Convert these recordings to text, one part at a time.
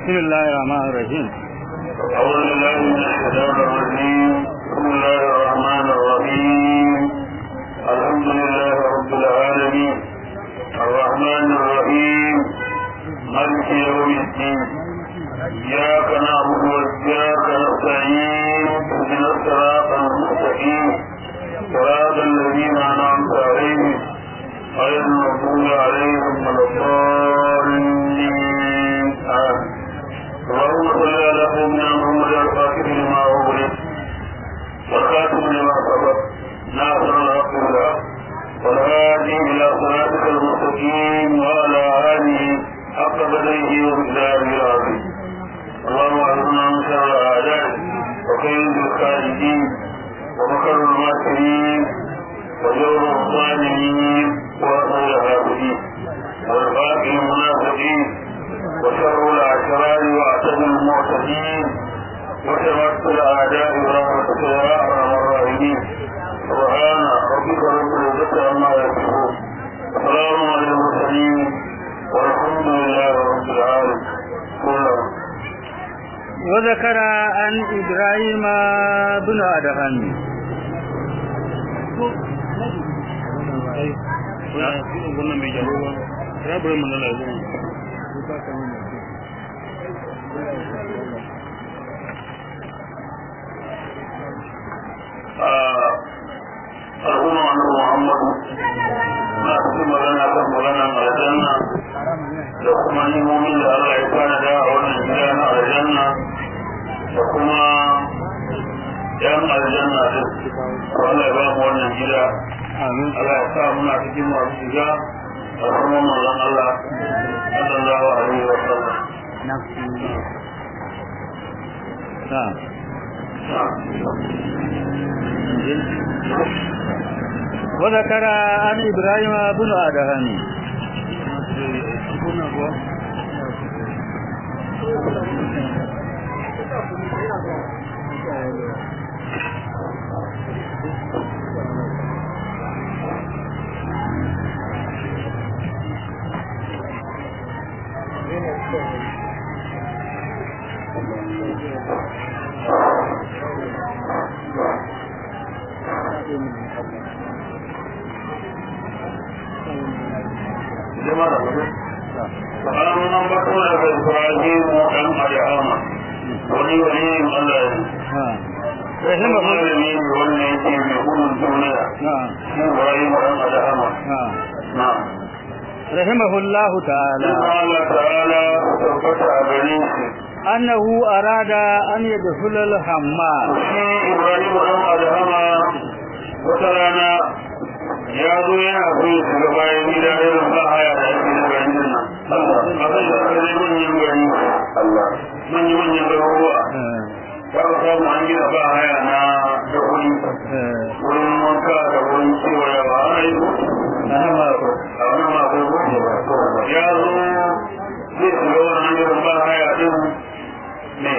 بسم الله الرحمن الرحيم أعوذ بالله من الشيطان الرجيم بسم الله الرحمن الرحيم الحمد لله رب العالمين الرحمن الرحيم مالك يوم الدين إياك نعبد وإياك نستعين اهدنا الصراط المستقيم صراط الذين أنعمت عليهم غير المغضوب عليهم ولا الضالين آمين اللهم صل على سيدنا محمد الفاتح لما أغلق والخاتم لما سبق ناصر الحق بالحق والهادي إلى صراطك المستقيم وعلى آله حق بدره ومقداره العظيم اللهم أعلمنا من شر الأعداء وكيد الخالدين ومكر الماكرين وجور الظالمين وأسر الهابدين والباقي المنافقين وشر الأشرار وأعتد المعتدين وشمت الأعداء برحمتك يا أرحم الراحمين سبحان ربك رب العزة عما يصفون السلام على المرسلين والحمد لله رب العالمين كلهم وذكر عن إبراهيم بن أدهم wannan bai jawo ba ya bari mun lalace al'umma na Muhammadu na cikin magana kan magana aljanna da kuma nimomin da Allah ya fara da a wannan gida na aljanna da kuma yan aljanna da Allah ya ba mu wannan gida آمين Allah ya sa muna cikin masu shiga a kuma manzon Allah sallallahu alaihi wa sallam نعم وذكر عن إبراهيم بن أدهم jama'a da mutum Salamun an bako daga Ibrahim ɗan Adama wani wani Allah ya نعم Kuma رحمه malami ne wanda yake mai gudun duniya نعم shi Ibrahim ɗan Adama نعم na رحمه الله تعالى Inna Allah ta'ala tabbata a gare shi أنه أراد أن يدخل الحمام shi Ibrahim ɗan Adama wata rana ya zo yana so ya shiga bayan gida irin ba haya da ake na garin nan. Allah, a zai da zai manyan gari. Allah, manyan manyan garuruwa. آه، Ba ka samu an gina ba haya na da wuri. آه، Wurin wanka da wurin kewayawa ana yi ko? أنا ما أقول A wani mako ko? Ya zo zai shiga wannan irin ba haya din ne.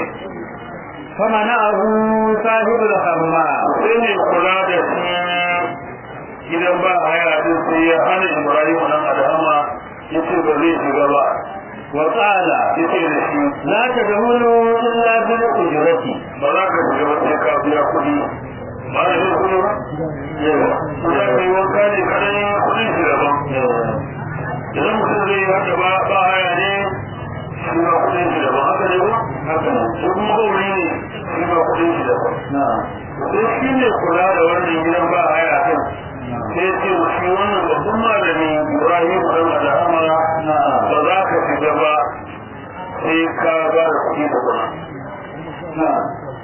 فمنعه صاحب الحمام sai ne kula da shi gidan ba haya din sai ya hana Ibrahim nan Adama yace ba zai shiga ba وقال yace da shi لا تدخلوا إلا بالأجرة ba za ka shiga ba sai ka biya kuɗi ba da shi kuɗi ba yawa ya kai wanka ne kadai kuɗin shi daban idan mutum zai yi haka ba ba haya ne shi ma kuɗin shi daban haka ne ba haka ne shi kuma gauri ne shi ma kuɗin shi daban نعم sai shi ne kula da wannan gidan ba haya kan sai ce wa shi wannan babban malami Ibrahim dan Adama ba za ka shiga ba sai ka ba da kuɗi da kuma نعم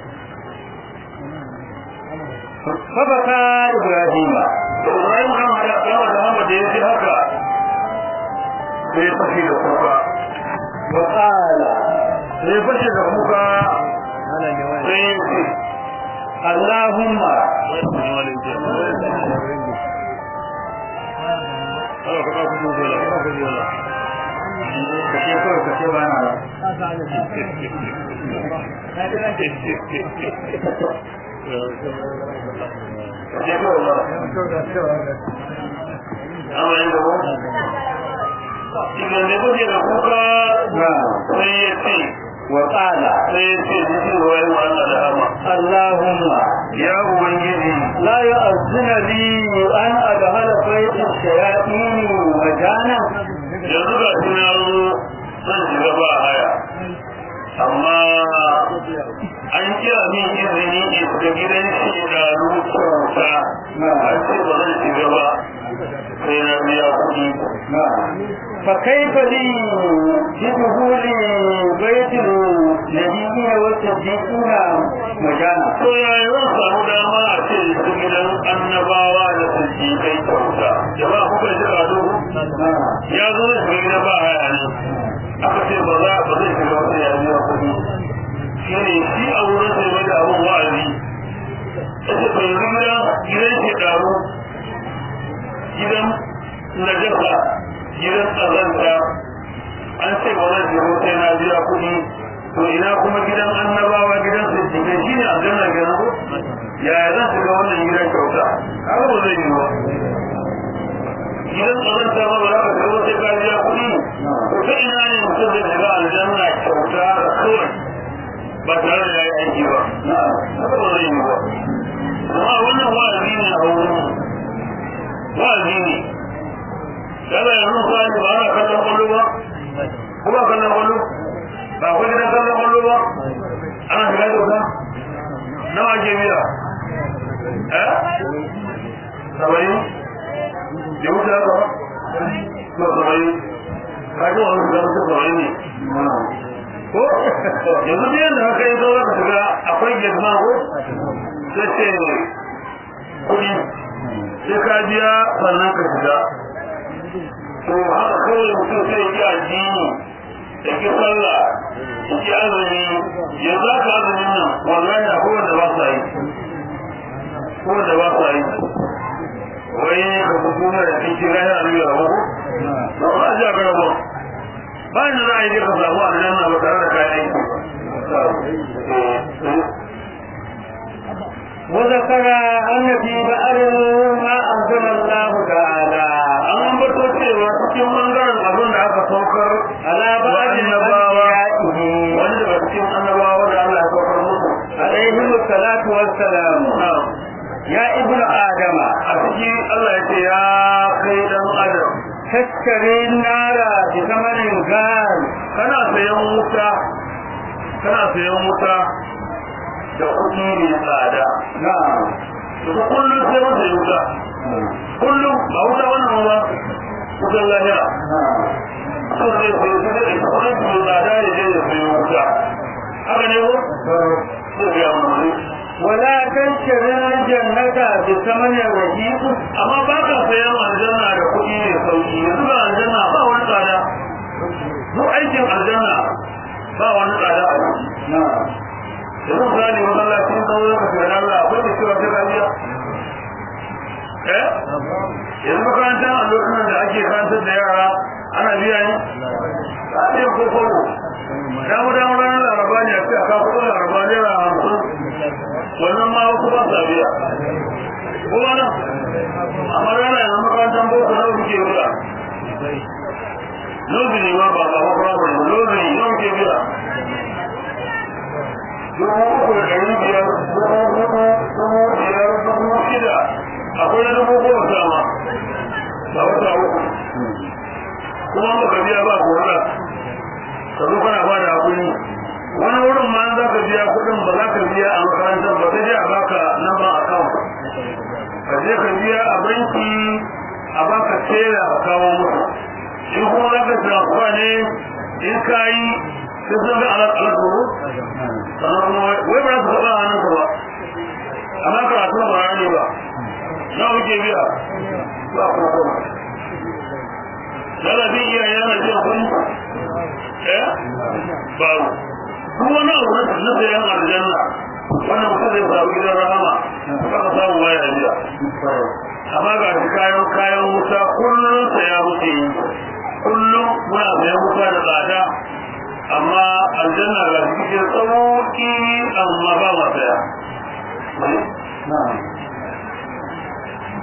فبكى إبراهيم Ibrahim dan Adama da ya ji haka sai fashe da kuka وقال sai fashe da kuka sai ya ce اللهم kashe kawai kashe ba na amma yin da ba idan da kuke da kuka sai ya ce وقال sai ya ce jiki wa yi wa Allah da hama اللهم ya ubangiji لا يؤذن لي أن أدخل بيت الشياطين مجانا yanzu ga shi na zo zan shiga ba haya amma an kira min izini in shiga gidan shi da rubuta an ce ba zan shiga ba sai na biya kuɗi فكيف لي بدخول بيت النبيين والصديقين مجانا to yaya zan samu dama a ce su gidan annabawa da sulki kyauta jama'a kuka ji rado ya zo da shiga gidan ba haya ne aka ce ba za ba zai shiga wata ya biya kuɗi shi ne shi a wurin sai mai da abin wa'azi ya ce bai riga gidan ke ɗaru gidan najasa gidan tsazanta an ce ba zan shiga sai na biya kuɗi to ina kuma gidan annabawa gidan sujjike shi ne aljanna ke ko yaya zan shiga wannan gidan kyauta haka ba zai yi ba gidan tsazanta ma ba za ka shiga sai ka biya kuɗi to ta ina ne mutum zai shiga aljanna kyauta da kawai ba tare da ya yi aiki ba haka ba zai yi ba amma wannan wa'azi ne a wurin wa'azi ne kada yanzu sai ba ana kallon kwallo ba ko ba kallon kwallo ba akwai gidan kallon kwallo ba ana shiga kyauta nawa ke biya eh saba'in da wuce haka ba na saba'in kaji wani shiga mutu saba'in ne ko yanzu biyan da haka yi zaura ka shiga akwai girma ko sai ce kuɗi sai ka biya sannan ka shiga to haka kawai mutum sai yi addini da ki sallah da ki azumi yanzu aka azumin nan wallahi akwai wanda ba sa yi ko wanda ba sa yi wai ka fito da kin kira ya alu ya rabu ba ba ja ga rabu ba ni za a yi ka samu aljanna ba tare da kayan aiki وذكر أن في بئر ما أنزل الله تعالى an bato cewa cikin bangaren abin da aka saukar على بعض annabawa أنبيائه wani daga cikin annabawa da Allah ya saukar musu عليهم الصلاة والسلام يا ابن آدم a cikin Allah ya ce ya kai dan adam تشتري النار بثمن غال kana sayan wuta kana sayan wuta da kuɗi mai tsada نعم to kullum sai mun sayi wuta kullum ba wuta wannan ba wutar lahira so zai sayi wuta da kuɗin mai tsada ya je ya sayi wuta haka ne ko zai biya wani ولا تشتري الجنة بثمن رهيب amma ba ka sayan aljanna da kuɗi mai sauki yanzu ga aljanna ba wani tsada duk aikin aljanna ba wani tsada a ciki نعم yanzu misali masallacin kawo ka shiga Allah akwai da cewa ta kariya eh yanzu makarantar a lokacin da ake karantar da yara ana biya ne a ɗaya ko kogo damu damu ranar laraba ne a ce a kawo kudin laraba naira hamsin wannan ma wasu ba sa biya kuma nan amma rana yanzu makarantar boko na kuke biya lozi ne ma ba ba ba ba ba lozi ne yau ke biya dubu uku da ɗari biyar dubu hudu dubu biyar dubu shida akwai na dubu goma sama a wata uku kuma ba ka biya ba korona ka zo kana ba da hakuri wani wurin ma za ka biya kuɗin ba za ka biya a makarantar ba sai dai a baka number account ka je ka biya a banki a baka tela a kawo musu in kuma za ka transfer ne in ka yi sai sun ga alat alat buru sannan kuma wai ba za su faɗa hannun ka ba amma karatu ba ya ne ba na kuke biya ba kuma kuma lalabin iyaye yana biyan kuɗi eh babu duk wani abu na na sayan aljanna wannan mutum zai samu gidan rahama kaka samu waya biya amma ga shi kayan kayan wuta kullum saya muke yi kullum muna sayan wuta da tsada amma aljanna ga shi cikin sauki amma ba ma saya نعم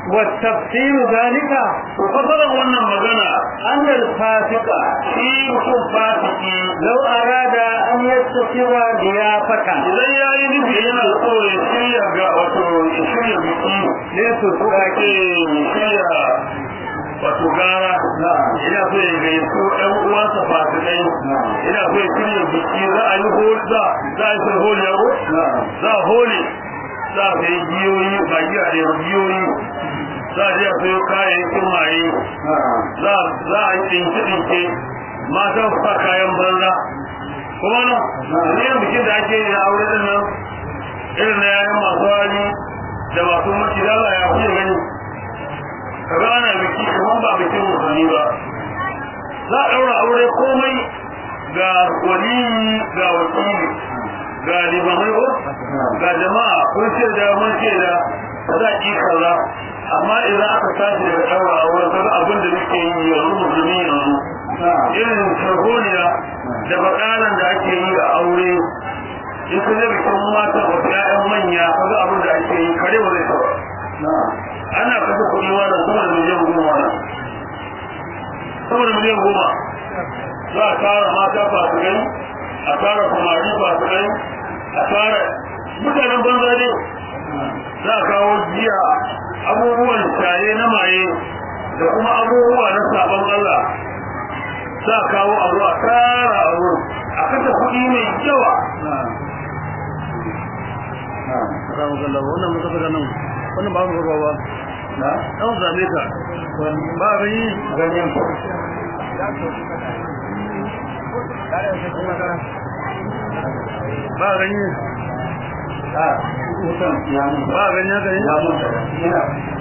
والتفسير ذلك to fasaran wannan magana أن الفاسق shi mutum fasiki لو أراد أن يتخذ ضيافة idan ya yi nufi yana so ya shirya ga wato ya shirya biki ليسوا ko ake shirya wato gara ina so ya gai su ɗan uwansa fasikai ina so ya shirya biki za a yi holi za za a yi sun holi yago za a holi za a sayi giyoyi ba giya da yawa giyoyi za a je a sayo kayayyakin maye za za a yi ɗinke-ɗinke matan su sa kayan banza kuma nan irin bikin da ake yi na aure din nan irin na yayan masu hali da masu mace da Allah ya fiye gani kaga ana biki kamar ba bikin musulmi ba za a ɗaura aure komai ga waliyi ga wakili ga limamai ko ga jama'a kun ce da mun ce da za a kaza amma idan aka tashi daga ɗaura aure kaga abin da muke yi yanzu musulmi yanzu irin sharholiya da bakanan da ake yi a aure in ka zai bikin mata wasu ƴaƴan manya kaga abin da ake yi kare ba zai taba ana kasa kuɗi wannan sama da miliyan goma wannan sama da miliyan goma za a tara mata fasikai a tara samari fasikai a tara mutanen banza ne za a kawo jiya abubuwan shaye na maye da kuma abubuwa na sabon Allah za a kawo abu a tara a wurin a kasa kuɗi mai yawa Ramu kalla wannan muka fada nan wannan ba mu ba ba. na Dan zame ka. Ba gani ganyen ba gani a mutum ya mutu ba gani haka ne. ya mutu ina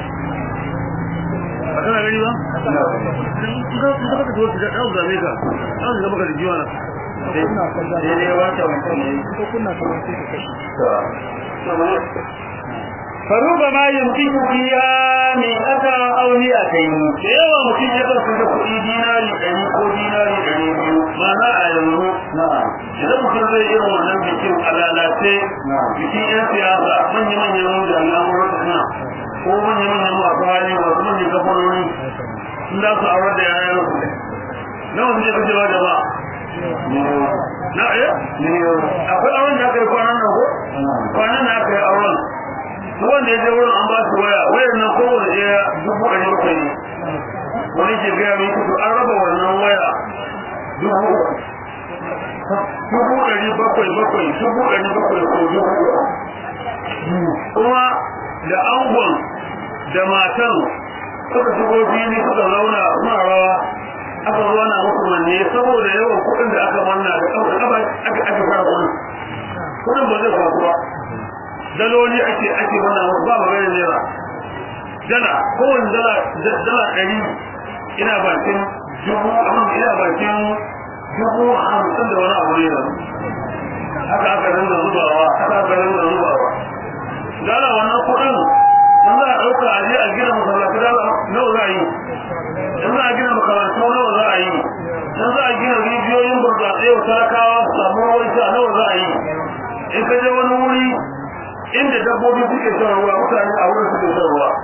Ba kana gani ba? ina In ka in ka fata tuwa da dan zame ka. Dan zame ka da jiwa na. daidai wancan mutum ne Ko kunna ka ba sai ka kashi. فربما يمكن فيها مئة أو مئتين da yawa mutum ya karfi da kuɗi dinari ɗari ko dinari ɗari biyu mana a yanzu نعم idan mutum zai irin wannan bikin a lalace نعم bikin 'yan siyasa manya-manyan jami'an gwamnati ko manya-manyan masu hali masu manyan kafanoni sun za su aurar da yayan su nawa suke kashewa da ba na iya akwai auren da aka yi kwanan nan ko kwanan da aka yi auren su wanda ya je wurin an ba su waya wayar nan kowane ɗaya dubu ɗari bakwai ne wani ke gaya mai kudu an raba wannan waya dubu uku dubu ɗari bakwai bakwai dubu ɗari bakwai ko dubu uku kuma da angon da matan suka shigo fili suka zauna suna rawa aka zo na musu manne saboda yawan kuɗin da aka manna da ƙafa ƙafa aka aka fara kuɗin kuɗin ba zai faru ba daloli ake ake wannan musu ba magana naira dala kowane dala dala ɗari ina bakin dubu amma ina bakin dubu hamsin da wani abu ne da haka aka rinda zubawa haka aka rinda zubawa dala wannan kuɗin in za a ɗauka a je a gina masallaci dala nawa za a yi in za a gina makarantu nawa za a yi in za a gina rijiyoyin burtsatse wa talakawa su samu ruwan sha nawa za a yi in ka je wani wuri inda dabbobi suke shan ruwa mutane a wurin suke shan ruwa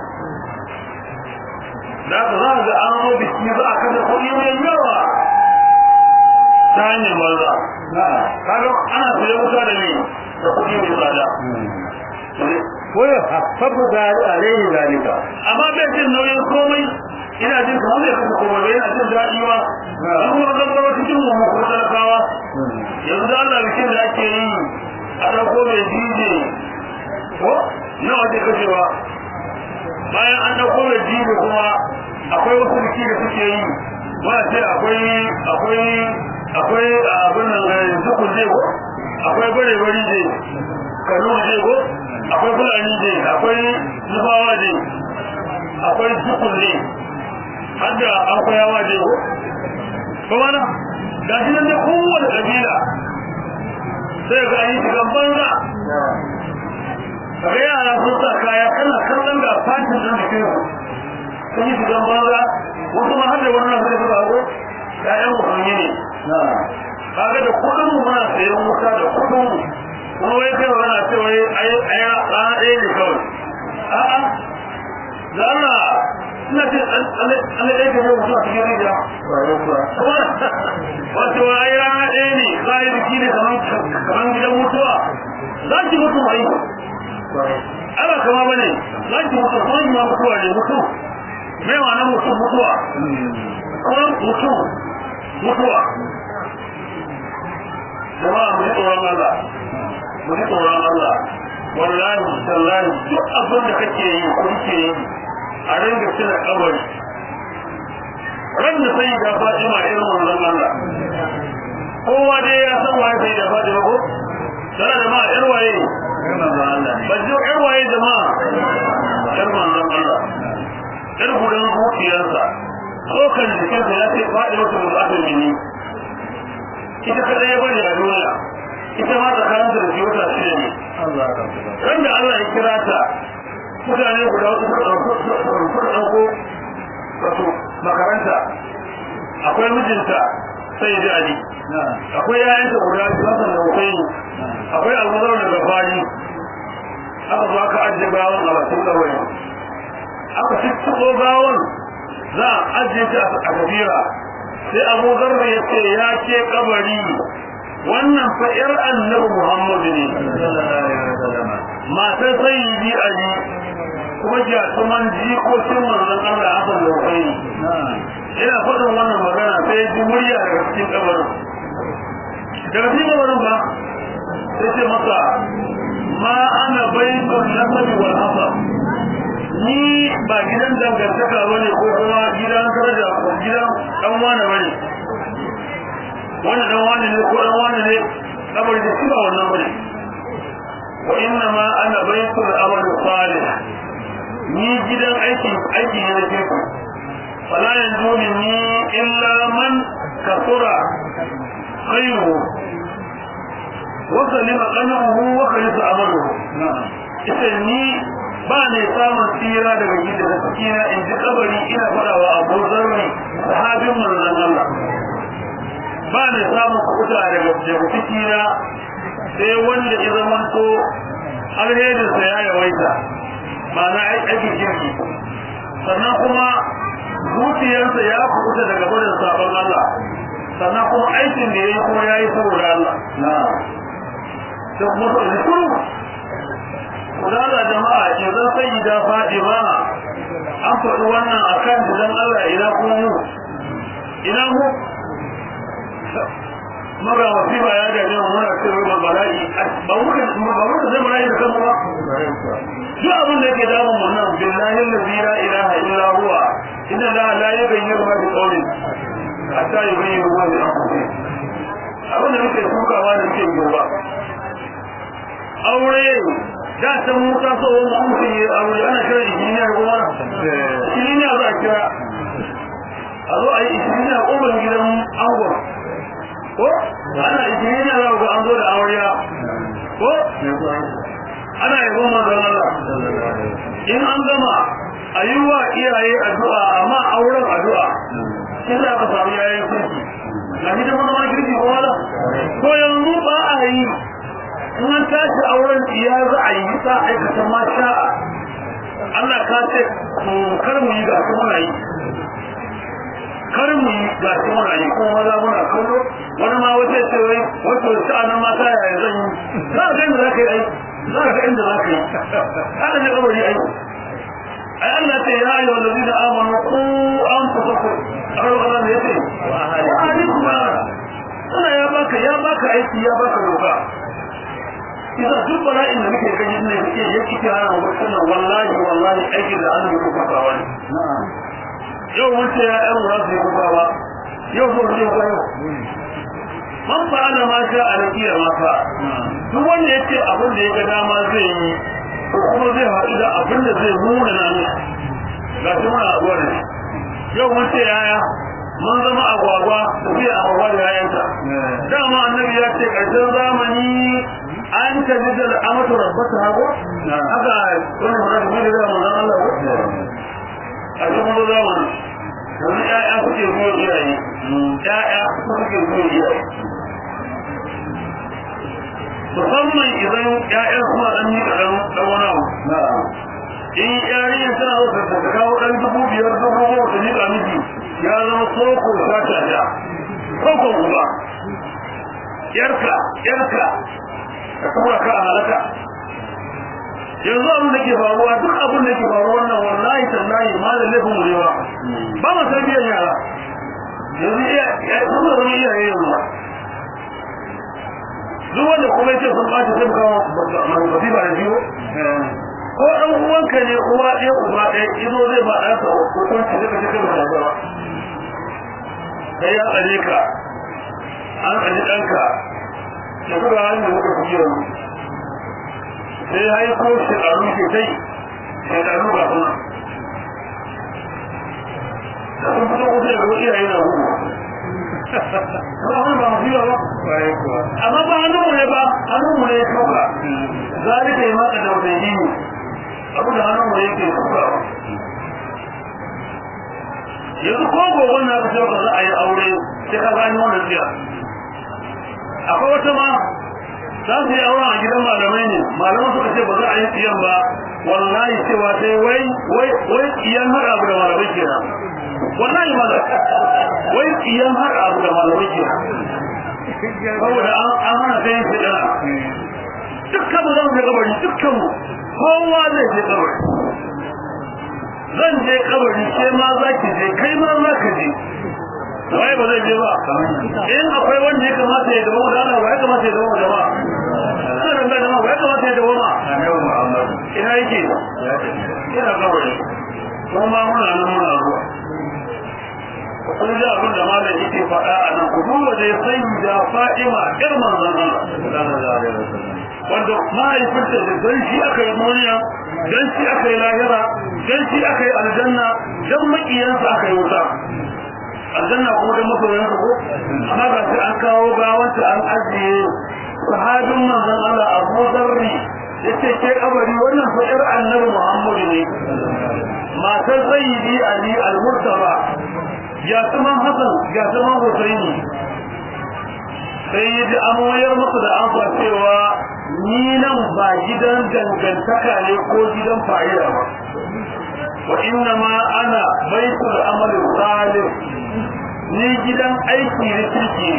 da haka za a ga an zo biki za a kashe kuɗi mai yawa ta hanyar banza kaga ana sayan wuta da ne da kuɗi mai tsada ويخفف ذلك عليه ذلك amma bai jin nauyin komai ina jin kamar bai kasa komai ba yana jin daɗi ba an kuma gaggawa cikin mu ko talakawa yanzu da Allah bikin da ake yi a ɗauko mai DJ ko nawa ake kashewa bayan an ɗauko mai DJ kuma akwai wasu biki da suke yi ba ce akwai akwai akwai abin nan zukun je ko akwai bare bari je kanu je ko akwai fulani je akwai nufawa je akwai zukun ne hadda akwai yawa je ko kuma na ga shi nan da kowane kabila sai ga yi shigan banza kaga yara sun sa kaya kana kallon da fatin sun jikin su sun yi shigan banza wasu ma har da wannan sai su bago ƴaƴan musulmi ne kaga da kuɗin mu muna sayan wuta da kuɗin mu kuma wai kai wani ce wai ai ai rana ɗaya ne kawai a'a da Allah ina ce Allah ɗaya ka yi mutu a cikin rijiya wato ai rana ɗaya ne za a yi biki ne kamar gidan mutuwa za ki mutu mai ana kama bane za ki mutu kuma yi ma mutuwa ne mutu mai ma na mutu mutuwa kuma mutu mutuwa jama'a mu ji tsoron Allah mu ji tsoron Allah wallahi tallahi duk abin da kake yi ko kake yi a ringa tuna kabari ran da sai ga Fatima irin wannan Allah kowa dai ya san waye sai da Fatima ko tana da ma yar waye ba ji yar waye jama'a yar manzon Allah yar gudan zuciyarsa tsokan jikinsa ya ce Fatima ta mutu mini ita kada ya bari a duniya ita ma tsakanin da shi wata shida ne ran da Allah ya kira ta mutane guda uku suka ɗauko wato makaranta akwai mijinta sai ji ali akwai yayanta guda biyu hasan da husaini akwai almazar da gafari aka zo aka ajiye gawan a bakin ɗaure aka cikin gawan za a ajiye ta a kabira sai abu zarra ya ce ya ce kabari wannan fa yar annabi muhammadu ne matar sayyidi ali kuma jatuman jikokin manzon Allah hasan da husaini ina faɗin wannan magana sai ji murya daga cikin kabarin daga cikin kabarin ba sai ce masa ma ana baitun nasabi wal hasab ni ba gidan dangantaka bane ko kuma gidan daraja ko gidan dan wani bane wannan dan wani ne ko dan wani ne kabari da shi ba wannan bane wa inna ma ana baitul amal salih ni gidan aiki aiki ne nake ku fala yanzu ni illa man kasura khayru wa salima qanuhu wa khalisa amaluhu ita ni ba ne samun tsira daga gida da cikina in ji kabari ina fadawa abu zarri sahabin manzon Allah ba ne samun kuta daga daga cikina sai wanda ya zamanto alherinsa ya yawaita ma'ana aikin kirki sannan kuma zuciyarsa ya kuta daga gudun sabon Allah sannan kuma aikin da ya yi kuma ya yi saboda Allah da kuma zikuru kudala jama'a idan sai da Fatima an faɗi wannan akan dan Allah ina kuma mu ina mu mara wasiba ya gaje mu muna cikin rubar bala'i ba muka ba muka zai bala'i da kanmu ba duk abin da yake damun mu nan billahi allazi la ilaha illa huwa inna la la yughayyiru ma bi qawlin hatta yughayyiru ma bi anfusihim abin da muke tukawa da muke gaba aure da ta musa so wani mutum ya aure ana kira injiniya ko mana injiniya za a kira a zo a yi injiniya ƙofar gidan angon ko ana injiniya za ga an zo da amarya ko ana yi goma da Allah in an gama a yi wa iyaye addu'a amma auren addu'a shi za ka samu yayin kirki na hidin wani kirki ko wala ko yanzu ba a yi in an tashi auren ya za a yi sa aikata ma sha'a Allah ka ce kar mu yi ga su muna yi kar mu yi ga su muna yi kuma maza muna kallo wani ma wata ce wai wato sha'anin mata yaya zan yi za ka inda za ka yi ai za ka inda za ka yi haka ne kabari ai ai Allah ce ya yi wanda zai da amanu ku an fasa ku a kan Allah ne ya ce wa ahalikum Allah ya baka ya baka aiki ya baka doka isa duk bala'in da muke gani ne yake yake kira na wannan wallahi wallahi aiki da Allah ya kuka wani yau mun ce ya ɗan ruwa su yi kuka ba yau ko ne ko yau man fa'ala ma sha a rakiya ma fa duk wanda yace abin da ya ga dama zai yi ko kuma zai haɗu da abin da zai nuna na ne ga shi muna abuwa da shi yau mun ce yaya mun zama agwagwa tafiya agwagwa da yayanta dama annabi ya ce ƙarshen zamani an ta ji da amatu rabbata hago haka wani mara da da manzon Allah ko a cikin mun zamani wani ƴaƴa suke zuwa iyaye ƴaƴa suke zuwa iyaye musamman idan ƴaƴan suna ɗan yi kaɗan ɗan wani abu in yarinya tana so ta kawo ɗan dubu biyar dubu goma ta nika miki ya zama soko sata da sokon uba yarka yarka ka tura ka a halaka yanzu abin da ke faruwa duk abin da ke faruwa wannan wallahi tallahi ma da laifin mu ne ba ba mu san biyan yara yanzu iya sun zama iyaye yanzu duk wanda kuma yake sun ɓaci sai kawo mafi ba da biyu ko ɗan uwanka ne uwa ɗaya uba ɗaya izo zai ba ɗansa hukunci zai kashe kai ba ba sai ya tsare ka an tsare ɗanka da kuma hannun da muka fi yanzu sai haiko shekaru ke kai shekaru ga suna da sun fito kusa da iyaye na hudu ba ba fiye ba amma ba hannun mu ne ba hannun mu ne ya kauka zalika yi maka da wata yi abu da hannun mu ne ke kauka yanzu ko gobe na ka ba za a yi aure sai ka gani wannan tsiya akwai wata ma za su yi auren a gidan malamai ne malaman suka ce ba za a yi tsiyan ba wallahi cewa sai wai wai wai tsiyan har abu da malamai kenan wallahi ma wai tsiyan har abu da malamai kenan saboda an hana ta yin fitana dukkan mu zan je kabari dukkan mu kowa zai je kabari zan je kabari ke ma za ki je kai ma za ka je waye ba zai je ba in akwai wanda ya kamata ya dawo da Allah ya kamata ya dawo da ba sai da jama'a ya kamata ya dawo ma ina yake ina kabari kuma muna nan muna zuwa kun ji abin da malam yake faɗa a nan ku duba dai sai da Fatima ƴar manzon Allah wanda mahaifinta da dan shi aka yi duniya dan shi aka yi lahira dan shi aka yi aljanna dan makiyansa aka yi wuta aljanna kuma dan masoyansa ko amma ga sai an kawo gawanta an ajiye sahabin manzon Allah Abu Dharri yace ke kabari wannan fa ƴar annabi Muhammadu ne matar sayyidi Ali al-Murtaba ya saman Hassan ya saman Husaini sai yi ji amoyar musu da amsa cewa ni nan ba gidan dangantaka ne ko gidan fa'ida ba wa inna ma ana baitul amal salih ni gidan aiki ne kirki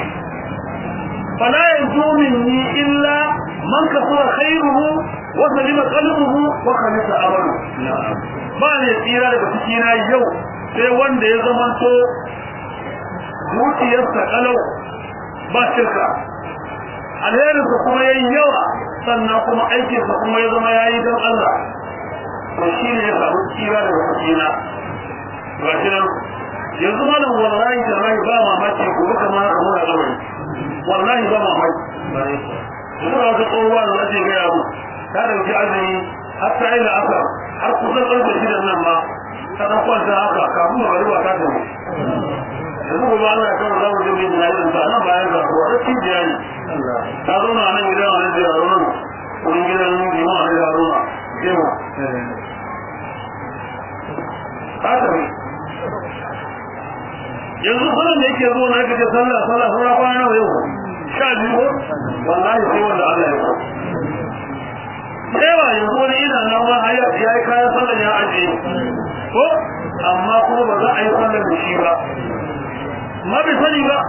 fala yanzu minni illa man kasura khairuhu wa salima qalbuhu wa khalisa amalu ba ne tsira daga cikina yau sai wanda ya zamanto zuciyarsa kalau ba shirka alherinsa kuma yayi yawa sannan kuma aikinsa kuma ya zama yayi don Allah to shi ne ya samu tsira daga cikina ga shi nan yanzu malam wallahi da rai ba mamaki gobe kamar haka muna gabari wallahi ba mamaki yanzu wata tsohuwa da nake gaya mu ta dauki azumi har ta yi la'asar har kusan ƙarfe shidan nan ma ta ɗan kwanta haka kafin magariba ta tafi yanzu gobe Allah ya kawo zamu je mai jinayin ta nan bayan ga ko da cibiya ne ta zo na nan gidan wani da yaro nan wurin gidan jima wani da yaro na jima ta tafi yanzu kullum da yake zo na kace sallah sallah sallah kwana nawa yau sha biyu wallahi sai wanda Allah ya so yawa yanzu wani ina nan ma ya yi kayan sallah ya ajiye ko amma kuma ba za a yi sallar da shi ba ma bai sani ba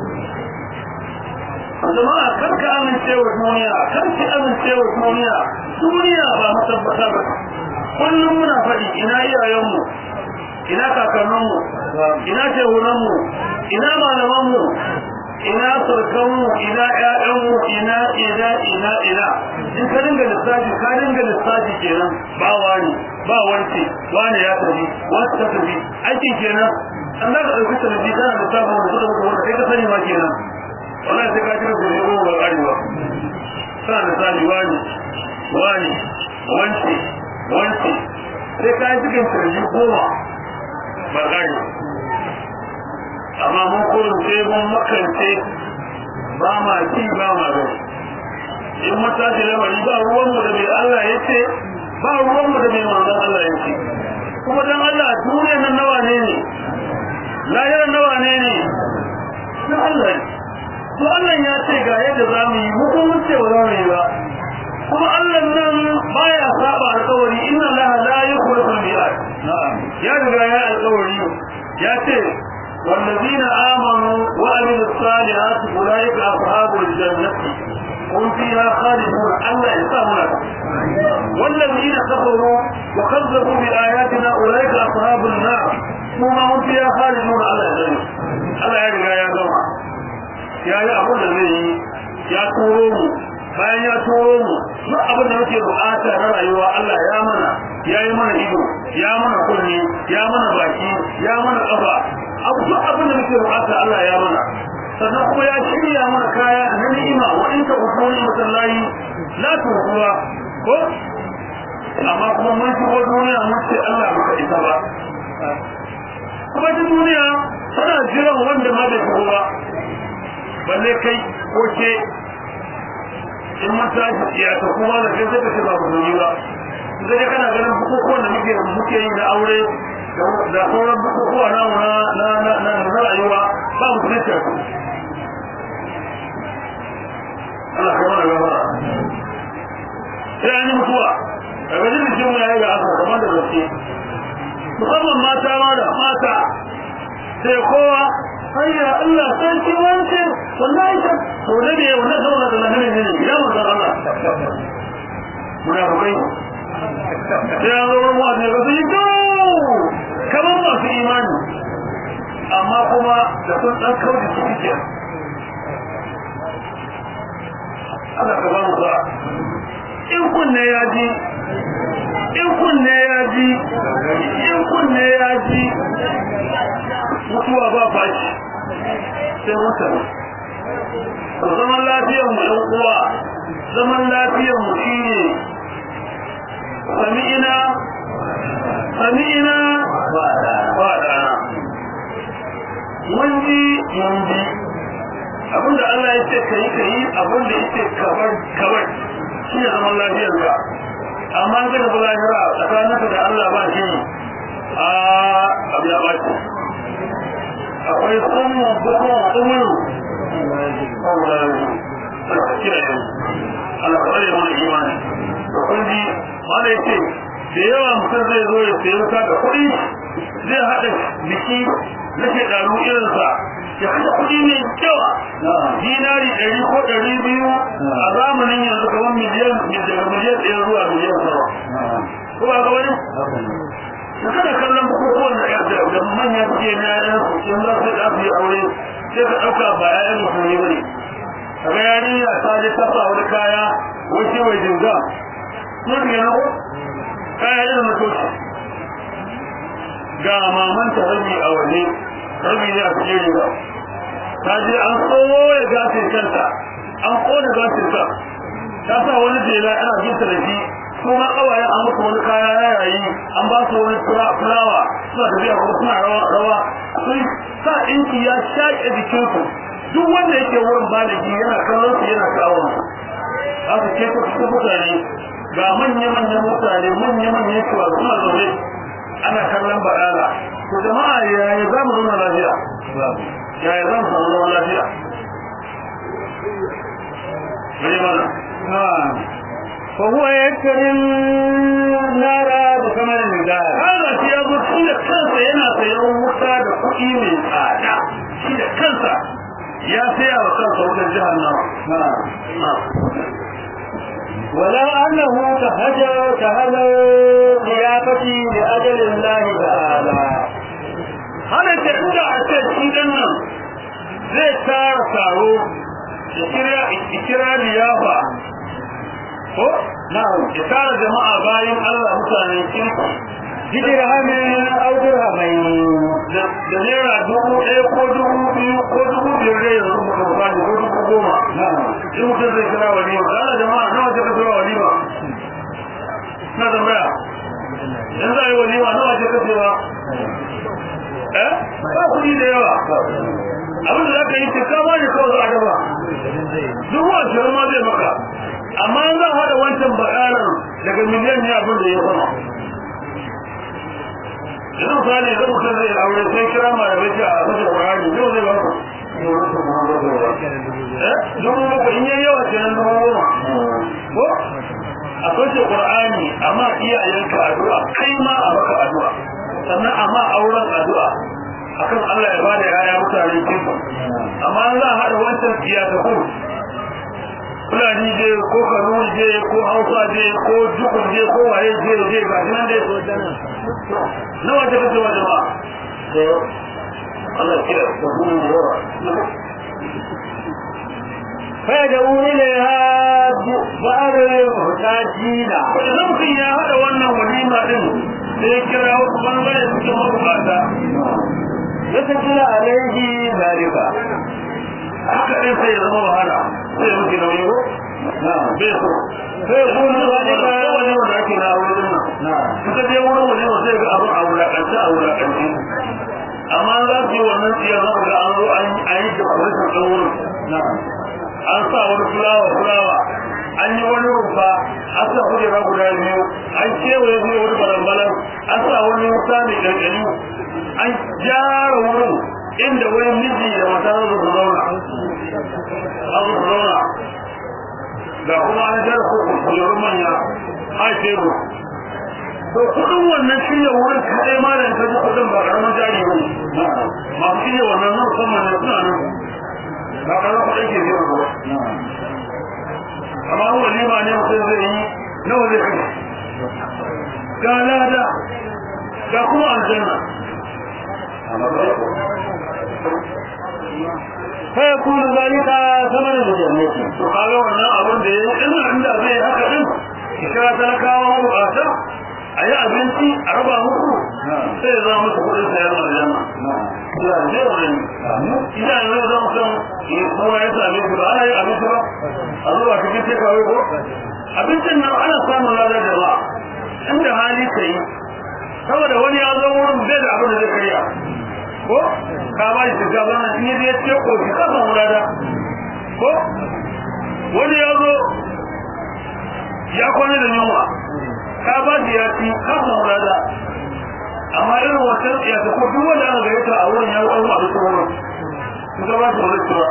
jama'a karka amincewa duniya karki amincewa duniya duniya ba matabbata ba kullum muna faɗi ina iyayenmu ina kakanninmu ina shehunanmu ina malamanmu ina surkanmu ina ƴaƴanmu ina ina ina ina in ka dinga lissafi ka dinga lissafi kenan ba wani ba wance wani ya tafi wata ta tafi aikin kenan an za ka ɗauki talabi kana da sabon da suka mutu wanda kai ka sani ma kenan wannan sai ka kira gobe goma ba ƙarewa kana da sani wani wani wance wance sai ka yi cikin talabi goma ba ƙarewa amma mun kurin sai mun makance ba ma ci ba ma gani in mun tashi lamari ba ruwanmu da mai Allah ya ce ba ruwanmu da mai manzon Allah ya ce kuma dan Allah duniyar nan nawa ne ne lahirar nawa ne ne na Allah to Allah ya ce ga yadda za mu yi mu kuma ce ba za mu yi ba kuma Allah nan baya saba alƙawari inna Allah la ya ce والذين آمنوا وعملوا الصالحات أولئك أصحاب الجنة هم فيها خالدون ألا يسامنا والذين كفروا وكذبوا بآياتنا أولئك أصحاب النار ثم هم فيها خالدون ألا يسامنا ألا يرجع يا جماعة يا يا أبو الذي يا تورو bayan ya turo mu duk abin da muke bukata na rayuwa Allah ya mana ya yi mana ido ya mana kunne ya mana baki ya mana kafa abu duk abin da muke bukata Allah ya mana sannan kuma ya shirya mana kaya na ni'ima wa in ka usuli masallahi la tuhuwa ko amma kuma mun shigo duniya mun ce Allah baka isa ba kuma ta duniya tana jiran wanda ma bai shigo ba balle kai ko ke in mun tashi ya ta kuma da kai zaka ce ba ku yi ba sai kana ganin bukukuwan da muke muke yi na aure da sauran bukukuwa na na na na na rayuwa ba mu tsaya Allah ka mana gaba sai an yi mutuwa daga jin jikin mu yayi ga aka kamar da gaske musamman mata ma da mata sai kowa hayya Allah san ki wance wallahi ta to da ne wannan saboda da nan ne ya mu san Allah muna rubai sai an zo mu ne ga su yi kamar masu imani amma kuma da sun ɗan kauce su suke Allah ka ba mu ba in kunne ya ji in kunne ya ji in kunne ya ji mutuwa ba fashi sai mutane zaman lafiyar mu ɗan uwa zaman lafiyar mu shine sami'ina sami'ina ba da mun ji mun ji abinda Allah ya ce ka yi ka yi abinda ya ce kabar kabar shi ne zaman lafiyar ka amma an gada lahira tsakaninka da Allah ba shi a abu ya ɓaci akwai tsumu bukun umuru Allah ka kira yau Allah ka tsare mana imani da kun ji mana ya ce da yawa mutum zai zo ya sayi wuta da kuɗi zai haɗa biki na shekaru irinsa ya haɗa kuɗi mai yawa dinari ɗari ko ɗari biyu a zamanin yanzu kamar miliyan daga miliyan ɗaya zuwa miliyan sama ko ba ga wani da kada kallon bukukuwan da da manya suke na yayan su in za su da su yi aure sai ka ɗauka ba yayan musulmi ba ne kaga yarinya ta je ta sa wani kaya wace wai jinga sun ne na ko kaya irin mutoci ga mamanta rabi a waje rabi ne a cikin riga ta je an tsoye gashin kanta an kone gashin ta ta sa wani jela ana jinta da shi kuma kawayen an musu wani kaya na yayi an ba su wani fulawa suna tafiya kuma suna rawa rawa sun sa inki ya shaƙe jikinsu duk wanda yake wurin baligi yana kallon su yana kawo za su ce su mutane ga manya-manyan mutane manya-manyan shuwa suna zaune ana kallon baɗala to jama'a yaya za mu zauna lafiya yaya za mu samu zaman lafiya Bari mana. فهو يكري النار بثمن المدار Hana shi ya zo shi da kansa yana sayan wuta da kuɗi mai tsada. Shi da kansa ya saya wa kansa wutar jihannama. ولو أنه تهجر تهجر ضيافتي لأجل الله تعالى Hana ce inda a ce shi ɗan nan zai tara taro ya kira liyafa ko? نعم Ya tara jama'a bayan Allah mutanen kirki بدرهم أو درهمين da naira dubu ɗaya ko dubu biyu ko dubu biyar da yanzu muka bukani ko dubu goma نعم in mutum zai kira walima da Allah jama'a nawa ce ka kira walima na tambaya in za a yi walima nawa ce ka kira eh ba kuɗi da yawa abin da za ka yi ce kama ne kawai za a gaba dubu ashirin ma zai maka amma in za a haɗa wancan bakaran daga miliyan ne abin da ya sama yanzu misali idan mutum zai aure sai kira malamai ce a kashe ƙwararri yau zai ba ku dubu bakwai in yayi yawa kenan dubu goma ko a kashe qur'ani amma iyayenka addu'a kai ma a maka addu'a sannan amma auren addu'a akan Allah ya bada yaya mutane kinsu amma an za a haɗa wancan siyasakun fulani je ko kanu je ko hausa je ko jukun je ko waye je je ga shi nan dai so dana nawa ta kace wa jama'a Allah kira ko kuma yawa فيدعو إليها بعض المحتاجين idan mutum ya haɗa wannan walima din sai ya kira wasu bangare suke mabukata يسجل عليه ذلك haka ɗin sai ya zama wahala sai ya muke nauyi ko نعم bai so فيكون ذلك wani wanda ake na wurin nan نعم suka je wurin wani wanda zai ga abin a wulaƙance a wulaƙance amma za su yi wannan tsiyar za ga an zo an yi da kwalitin ɗan wurin نعم an sa wani fulawa fulawa an yi wani rumfa an sa kujera guda biyu an kewaye zai wani balambalan an sa wani wuta mai ƙanƙani an gyara wurin inda wani miji da mata za su zauna an su zauna ga kuma an jara ko kujerun manya a tebur to kudin wannan shirya wurin kaɗai ma da ta ji kudin ba ƙaramin jari ba ne نعم masu shirya wannan nan musamman ne suna nan ba ƙaramin kuɗin ke zai ba نعم amma an walima ne mutum zai yi nawa zai kashe ga lada ga kuma aljanna فيكون ذلك ثمن الجنة to kaga wannan abin da ya yi ina inda zai haka din ki kira talakawa bukata a yi abinci a raba muku sai ya zama musu kuɗin sayar aljanna نعم Allah ya zai wani ina yanzu zan san kuma ya same shi ba ana yin abinci ba a zuwa cikin tekawai ko abincin nan ana samun ladar jama'a inda hali ka yi saboda wani ya zo wurin bai da abin da zai karya ko ka ba shi shinkafa nan in ya ce ko shi ka samu lada ko wani ya zo ya kwana da yunwa ka ba shi ya ci ka samu lada amma irin wancan ya ta ko duk wanda aka gaita a wurin ya yi ɗan abin wurin in ka ba shi wani tura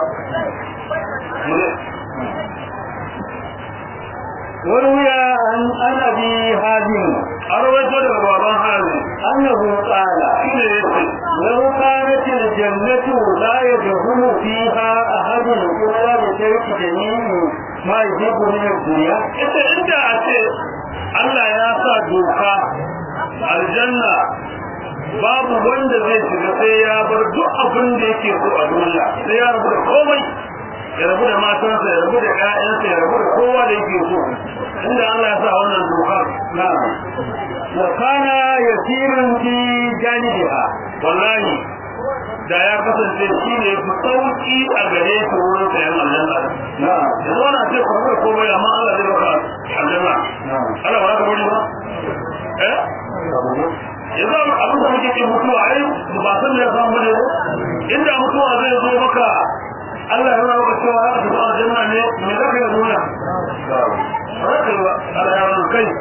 وروي عن عن ابي هازم a rawaito daga baban hali انه قال shi ne ya ce لو كانت الجنة لا يدخل فيها أحد إلا بترك جميع ما يحب من الدنيا ita inda a ce Allah ya sa doka aljanna babu wanda zai shiga sai ya bar duk abin da yake so a duniya sai ya rabu da komai ya rabu da matansa ya rabu da ƴaƴansa ya rabu da kowa da yake so inda Allah ya sa wannan doka نعم وكان يسير في جانبها wallahi da ya kasance shi ne fi sauki a gare shi wurin sayan aljanna نعم yanzu ana ce ku rabu da komai amma Allah zai baka aljanna نعم Allah ba za ka bari ba eh yanzu abin da muke ce mutuwa ai ba san da ya samu ne ba inda mutuwa zai zo maka Allah ya nuna maka cewa za ka tafi aljanna ne me za ka yi duniya ba za ka yi ba Allah ya nuna kai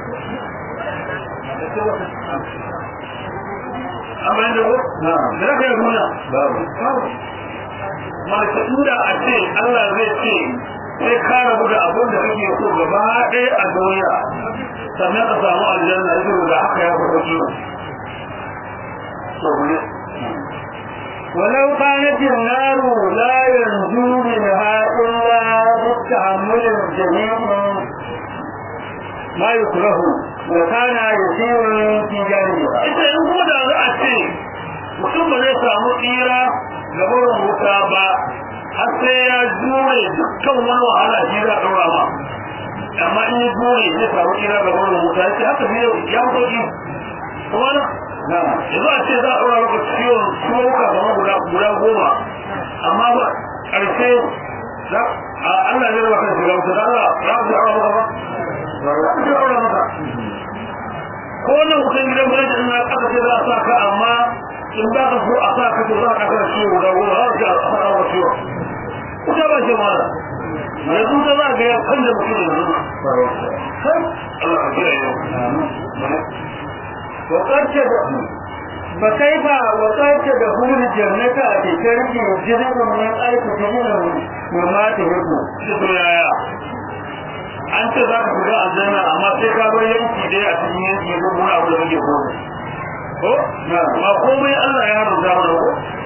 an bayan da ko نعم me za ka yi duniya باب malaka inda a ce Allah zai ce sai ka rabu da abin da kake so gaba ɗaya a duniya sannan ka samu aljanna ya da haka ya fi sauki so ne ولو كانت النار لا ينجو منها إلا بالتحمل الجميع ما يكره وكان يسير في جانبها ita in kuma da za a ce mutum ba zai samu tsira ga barin wuta ba har sai ya jure dukkan wani wahala shi za a ɗaura ma amma in ya jure zai samu tsira ga barin wuta ya ce haka ne ya fi sauki kuma na نعم yanzu a ce za a ɗora maka ciwon ciwuka kamar guda guda goma amma ba ƙarshe za a Allah zai raba kan shiga wuta da Allah za ku ɗora maka ba za ku ɗora maka ko wannan kusan gidan gwamnati in na ƙasa ce za a sa ka amma in ba ka so a sa ka to za a ƙasa ciwo guda goma za a ce a sa ka ciwo kusa ba ce mara yanzu ta za ga ya kan da mutum yanzu kai Allah ka kira yau وقد تدخل فكيف وقد تدخل الجنة بترك جزء من ألف جزء مما تحب to yaya an ce za ka shiga aljanna amma sai ka bar yanki dai a cikin yanki ko kuma abu da kake so ko نعم ba komai Allah ya rubuta mana ko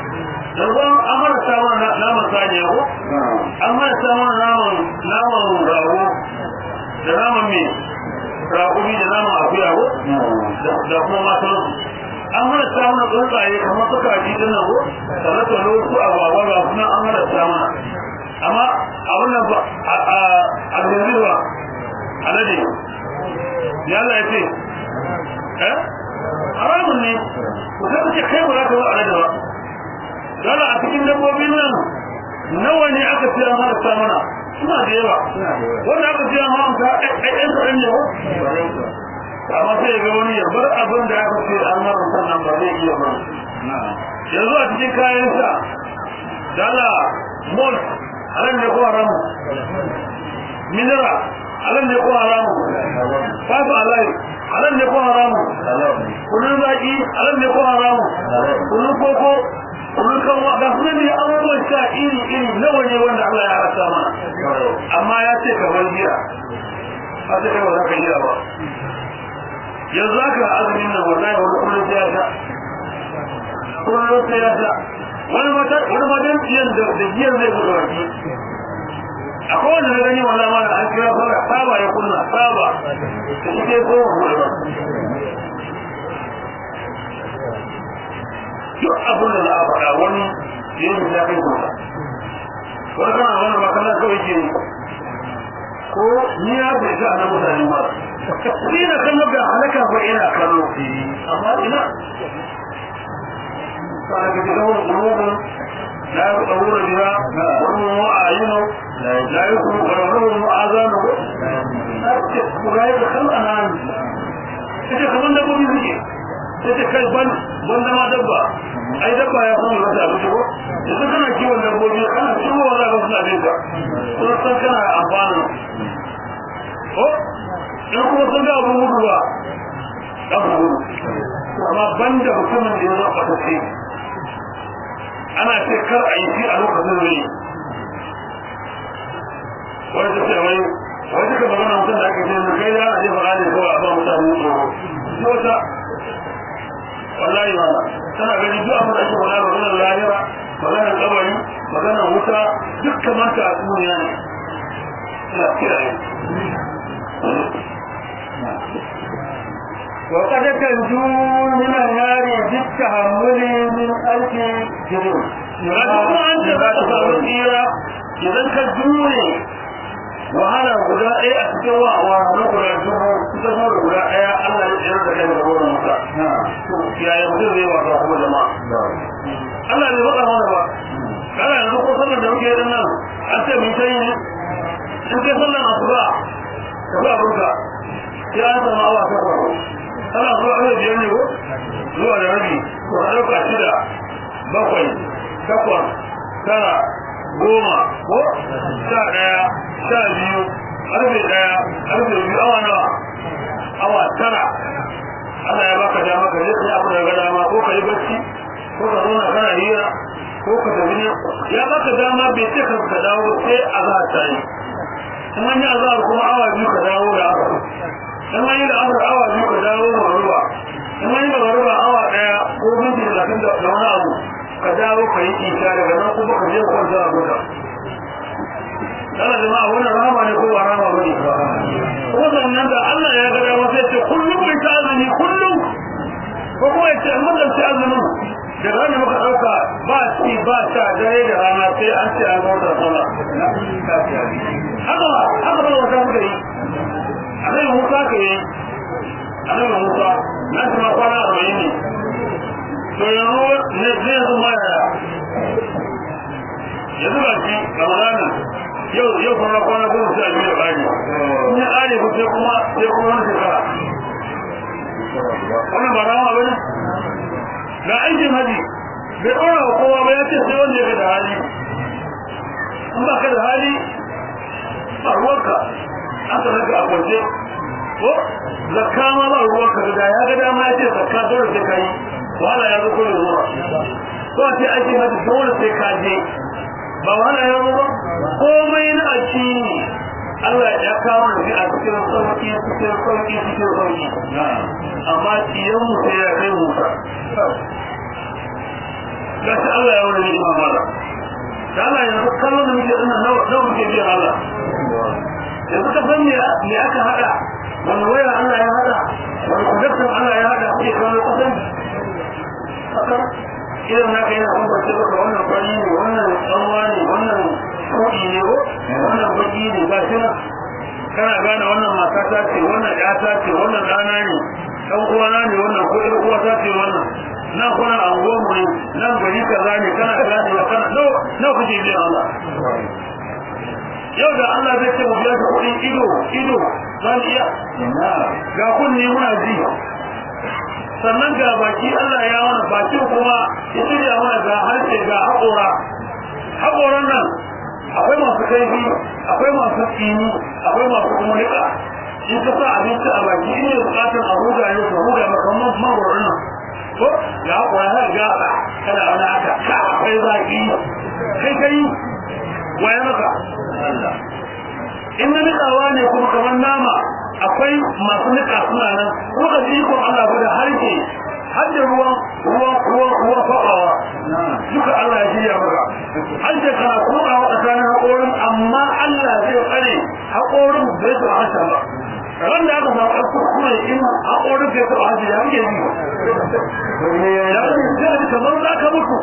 yanzu an mara samun naman saniya ko an mara samun naman naman rago da naman mai raƙumi da naman akuya ko da kuma matan an mara samun tsuntsaye kamar suka ji din nan ko talatalo su a baba ga kuma an mara samun amma abin nan ba a zirriwa alade ya Allah ya ce eh haramun ne ku sai ce kai ba za ka zo alade ba dole a cikin dabbobin nan nawa ne aka ce an haramta mana suna da yawa wanda aka ce an haramta ɗan kaɗan ne amma sai ga wani ya bar abin da aka ce an haramta nan ba zai iya ba yanzu a cikin kayan sa dala mol halin ne ko haramu minira halin ne ko haramu fasu alai halin ne ko haramu kunun zaki halin ne ko haramu kunun koko kun kan ga sunan ne abubuwan sha iri iri nawa ne wanda Allah ya rasa mana amma ya ce ka bar jiya a ce kai ba za ka jiya ba yanzu aka azumin nan wallahi wani kullum sai ya sha kullum sai ya sha wani mata wani matan jiyan da jiyan zai buɗe baki akwai wanda na gani wallahi ma an kira fara saba ya kunna saba da shi dai ko buɗe ba duk abin da za a faɗa wani yin da kai kusa wani kana wani makana kawai ke ko ni ya bai ga na mutane ba ni na kan ga halaka ba ina kallo amma ina kana ga da wani gurbin la yaqulu biha wa huwa ayinu la yakunu qararun azanu ake kurai da kan anan ita kaman da gobe suke sai kai ban ban da ma dabba ai dabba ya san wata abu ko idan kana kiwon dabbobi kana kiwo wala ga suna bin ka ko san kana amfani ko in kuma sun ga abun gudu ba dan gudu amma banda mutumin da ya zaba ta ce ana ce kar a yi shi a lokacin ne wani ta ce wai wai duka magana mutum da ake ce kai da ana jefa ne kawai a ba mutane tsoro wata wallahi ma tana gani duk abin da ake faɗa maganar lahira maganar kabari maganar wuta duk kamar ta duniya ne ina kiyaye وقد تنجو من النار بالتحمل من ألف جنون Rasu kuma an ce za ta samu tsira idan ka jure wahala guda ɗaya a cikin wa wahala guda dubu kusa da guda ɗaya Allah ya tsayar da kai da wurin musa. Yaya mutum zai wasa kuma jama'a. Allah bai faɗa mana ba. Kana yanzu ko sallar da muke yin nan an ce mun sai ne. In kai sallar asuba ka ba abinka sai an samu awa ta kwaro. Kana zuwa awa biyar ne ko? Zuwa da rabi ko a ɗauka shida bakwai takwas tara goma ko sha ɗaya sha biyu ƙarfe ɗaya ƙarfe biyu awa nawa awa tara Allah ya baka dama ka je kai abu da ga dama ko ka yi bacci ko ka zauna kana hira ko ka tafi ne ya baka dama bai ce ka ka dawo sai azhar ta yi in an yi azhar kuma awa biyu ka dawo da aka in an yi da azhar awa biyu ka dawo da ruwa in an yi da ruwa awa ɗaya ko minti talatin da wani abu ka dawo ka yi isha daga nan kuma ka je kwanta a guda Allah jama'a wannan rama ne ko ba rama bane kuma sannan da Allah ya ga dama sai ce kullum mai ta azumi kullum ko kuma ya ce mun da azumin da rana muka dauka ba ci ba ta dare da rana sai an ce an gauta sallah haka haka ba wata muka yi annabi Musa ka yi annabi Musa na ji ma kwana 40 ne to yanzu ne zai zama yaya yanzu ba shi ramadanin yau yau kuma kwana goma sha biyu da bani in ya ƙare ku sai kuma sai kuma wani shekara wannan ba rama ba ne ga aikin haji bai ɗora wa kowa ba ya ce sai wanda ya da hali in ba ka da hali ba ruwanka aka raka a kwance ko zakka ma ba ruwanka da ya ga dama ya ce zakka dole sai ka yi wahala ya zo ko da zuwa ko a ce aikin haji dole sai ka je ba wahala ya zo ba komai na addini Allah ya kawo da a cikin sauki cikin sauki cikin sauki amma idan mu sai ya kai mu gashi Allah ya wani ni'ima mala da Allah yanzu kallon da muke dinnan nawa nawa muke biyan Allah yanzu ka san me me aka hada wani waya Allah ya hada wani kudurtan Allah ya hada ke kawo kusan haka idan na kai na bambance maka wannan fari ne wannan tsanwa ne wannan kudi ne ko wannan baki ne ga shi nan kana gane wannan mata ta ce wannan ya ta ce wannan ɗana ne ɗan uwana ne wannan ko ɗan uwa ta ce wannan nan kuna anguwan mu ne nan gari kaza ne kana gane wa kana nawa nawa kuke biyan Allah yau da Allah zai ce mu biya ka kuɗin ido ido za mu iya ga kunni muna ji sannan ga baki Allah ya wani bakin kuma ya shirya mana ga harshe ga haƙora haƙoran nan akwai masu kaifi akwai masu tsini akwai masu kuma niƙa in ka sa abinci a baki in yi buƙatar a huga ne ka huga makamman magwaron nan ko ga haƙora har ga kana wani haka ka akwai zaƙi kai kai waye maka in na niƙawa ne kuma kamar nama akwai masu niƙa suna nan kuma ka ji ikon Allah ba da harshe har da ruwan ruwan ruwan ruwan faɗawa duka Allah ya shirya maka harshe kana komawa tsakanin haƙorin amma Allah zai tsare haƙorin bai su harshe ba wanda aka samu ɗan kuskure in haƙorin bai su harshe ya muke ji ya muke kamar za ka mutu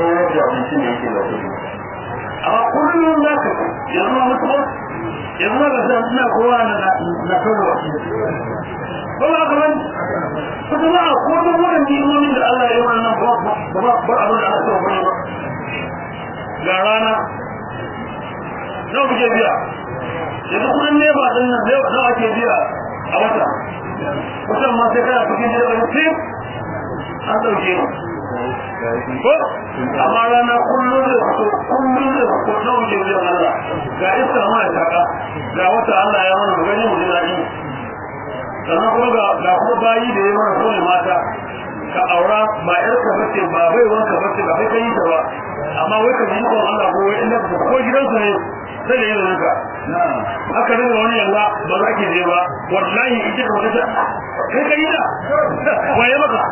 amma kullum za ka yanzu ma mutuwa yanzu ma ga san suna kowa na na kawo ba ba ka ban kuma ba a ko da wannan nimomin da Allah ya yi wannan ba ba ba abin da aka so ba ga rana nawa kuke biya yanzu kudin ne ba din nan nawa ake biya a wata kusan ma sai kana cikin jirgin sai an dauke ni ko amma rana kullum da su kullum da su na wuce wajen Allah ga iska ma ya taka ga wata Allah ya mana gani mu daɗi sannan kuma ga ga kuma bayi da ya mana kone mata ka aura ba yar ka bace ba bai wanka bace ba kai kai ta ba amma wai ka ji ko Allah ko wai inda ko gidansu ne sai da yin haka haka daga wani yalla ba za ki je ba wallahi ita ka wata kai kai da waye maka